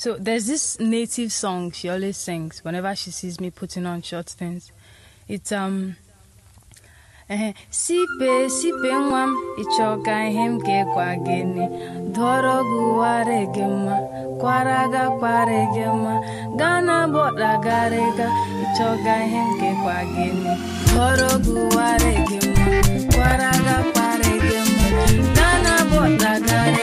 So there's this native song she always sings whenever she sees me putting on short things. It's um eh, sipe sipe nwa m ịchọka ihe m ga-ekwa gịnị dọrọ gị ware gị mma kwara ga kware gị mma gana bọda garịga ịchọga ihe m ga-ekwa gịnị dọrọ gị ware gị mma kwara ga kware gị mma gana bọda garịga